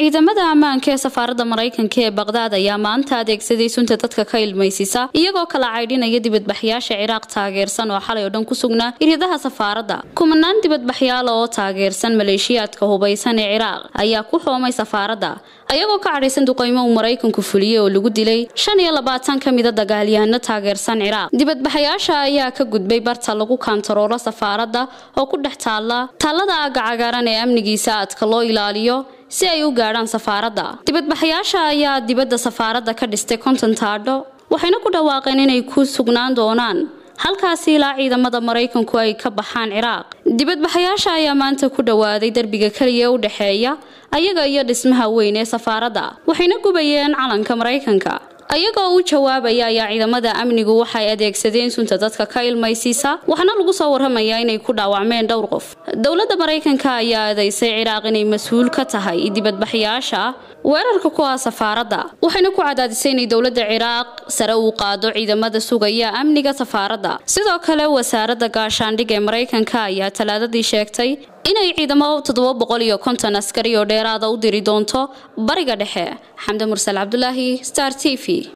ciidamada ammaanka ee safaaradda maraykanka ee baqdaad ayaa maanta adeegsaday sunta dadka ka ilmaysisa iyagoo kala caydhinaya dibadbaxyaasha ciraaq taageersan oo xalay oo dhan ku sugnaa iryadaha safaaradda kumanaan dibadbaxyaala oo taageersan maleeshiyaadka hubaysan ee ciraaq ayaa ku xoomay safaaradda ayagoo ka cadhaysan duqaymo uu maraykanku fuliyey oo lagu dilay shan iyo labaatan ka mida dagaalyahano taageersan ciraaq dibadbaxayaasha ayaa ka gudbay barta lagu kaantaroolo safaaradda oo ku dhex taalla taallada aagga cagaaran ee amnigiisa aadka loo ilaaliyo si ay u gaadhaan safaaradda dibadbaxayaasha ayaa dibadda safaaradda ka dhistay konton taadho waxayna ku dhawaaqeen inay ku sugnaan doonaan halkaasi ilaa ciidamada maraykanku ay ka baxaan ciraaq dibadbaxayaasha ayaa maanta ku dhowaaday derbiga keliya ee u dhexeeya ayaga iyo dhismaha weyn ee safaaradda waxayna gubayeen calanka maraykanka ayagoo u jawaabaya ayaa ciidamada amnigu waxay adeegsadeen sunta dadka ka ilmaysiisa waxaana lagu soo waramayaa inay ku dhaawacmeen dhowr qof dowladda maraykanka ayaa eedaysay ciraaq inay mas-uul ka tahay dibadbaxyaasha weerarka ku ah safaaradda waxayna ku cadaadisay inay dowladda ciraaq sare uu qaado ciidamada sugaya amniga safaaradda sidoo kale wasaaradda gaashaandhig ee maraykanka ayaa talaadadii sheegtay inay ciidamo toddoba boqol iyo konton askari oo dheeraada u diri doonto bariga dhexe xamde mursal cabdulaahi star t v